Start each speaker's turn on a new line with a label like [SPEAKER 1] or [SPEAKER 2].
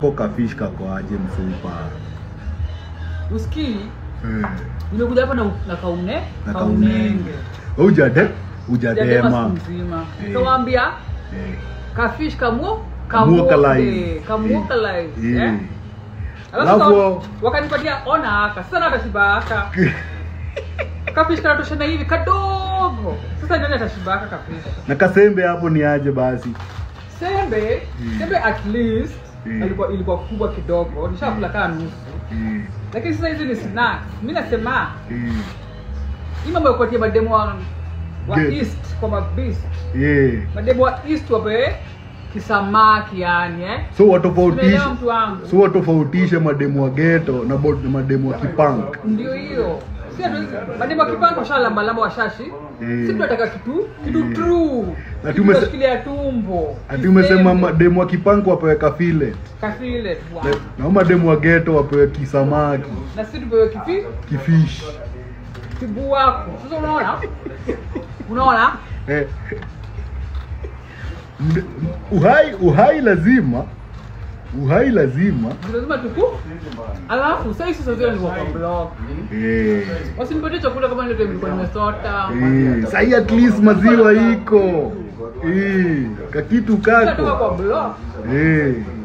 [SPEAKER 1] ko kafish kako aje mfupa
[SPEAKER 2] usikii
[SPEAKER 1] Eh,
[SPEAKER 2] nimekuja hapa na, na kaune
[SPEAKER 1] na
[SPEAKER 2] kaunenge
[SPEAKER 1] kaunenge ujade
[SPEAKER 2] Jadema
[SPEAKER 1] ujadema
[SPEAKER 2] siku mzima
[SPEAKER 1] Eh.
[SPEAKER 2] nikawaambia
[SPEAKER 1] Eh,
[SPEAKER 2] kafish kamuo
[SPEAKER 1] Kamuokalai.
[SPEAKER 2] kamuokalai
[SPEAKER 1] Eh,
[SPEAKER 2] eh?
[SPEAKER 1] eh.
[SPEAKER 2] Alafu
[SPEAKER 1] Alafu-
[SPEAKER 2] sasa wakanipatia ona aka sasa na atashibaka kafish kanatoshana hivi kadogo sasa nani atashibaka kafish
[SPEAKER 1] na kasembe hapo ni aje basi
[SPEAKER 2] sembe
[SPEAKER 1] Mm.
[SPEAKER 2] sembe at least
[SPEAKER 1] Mm.
[SPEAKER 2] ilikuwa ilikuwa kubwa kidogo nishakula kaa nusu
[SPEAKER 1] Eh,
[SPEAKER 2] lakini sasa hizi ni snacks mi nasema
[SPEAKER 1] eh,
[SPEAKER 2] hii mambo ya kupatia mademo wa, wa
[SPEAKER 1] Good.
[SPEAKER 2] east kwa mabist
[SPEAKER 1] eh.
[SPEAKER 2] mademo wa east wape kisamaki yani eh
[SPEAKER 1] so watofautishe
[SPEAKER 2] Umeelewa mtu wangu
[SPEAKER 1] so watofautishe mademu wa geto na bo- na mademu wa kipank
[SPEAKER 2] ndio hiyo si hatuwezi- mademo wa kipango washalambalamba washashi
[SPEAKER 1] Mm.
[SPEAKER 2] si tunataka kitu kitu true
[SPEAKER 1] Na
[SPEAKER 2] Kitu
[SPEAKER 1] tume-
[SPEAKER 2] kinashikilia tumbo
[SPEAKER 1] ati umesema
[SPEAKER 2] Kisembe.
[SPEAKER 1] mademu wa kipank wapewe kafile
[SPEAKER 2] kafile
[SPEAKER 1] na, na mademu wa geto wapewe kisamaki
[SPEAKER 2] na si tupewe kipi
[SPEAKER 1] kifish
[SPEAKER 2] kibu wako sasa unaona unaona
[SPEAKER 1] eh. Mde- uhai uhai lazima uhai lazima
[SPEAKER 2] lazima tuku alafu sasa hizi sasa ni kwa blog
[SPEAKER 1] eh.
[SPEAKER 2] wasinipatie chakula kama ndio nilikuwa nimesota
[SPEAKER 1] Eh. sahi at least maziwa iko eh. kakitu
[SPEAKER 2] Tunatoka
[SPEAKER 1] kako
[SPEAKER 2] kwa blog
[SPEAKER 1] eh.